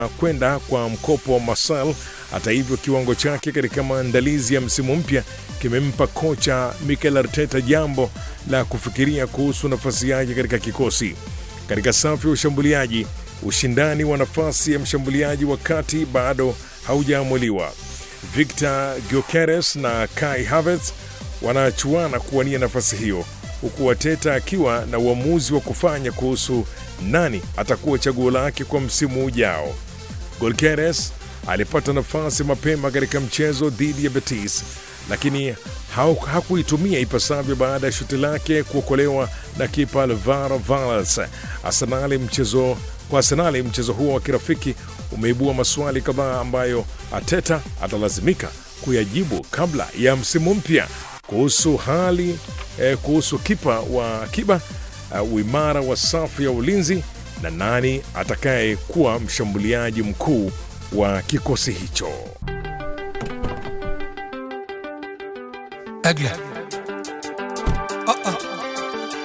kwenda kwa mkopo wa Marcel. Hata hivyo, kiwango chake katika maandalizi ya msimu mpya kimempa kocha Mikel Arteta jambo la kufikiria kuhusu nafasi yake katika kikosi. Katika safu ya ushambuliaji, ushindani wa nafasi ya mshambuliaji wa kati bado haujaamuliwa. Victor Gyökeres na Kai Havertz wanachuana kuwania nafasi hiyo, huku Arteta akiwa na uamuzi wa kufanya kuhusu nani atakuwa chaguo lake kwa msimu ujao. Gyökeres alipata nafasi mapema katika mchezo dhidi ya Betis, lakini hakuitumia ipasavyo baada ya shuti lake kuokolewa na kipa Alvaro Valles. Arsenali mchezo kwa Arsenali mchezo huo wa kirafiki umeibua maswali kadhaa ambayo Ateta atalazimika kuyajibu kabla ya msimu mpya kuhusu hali eh, kuhusu kipa wa akiba uh, uimara wa safu ya ulinzi na nani atakaye kuwa mshambuliaji mkuu wa kikosi hicho. أقلع أه أه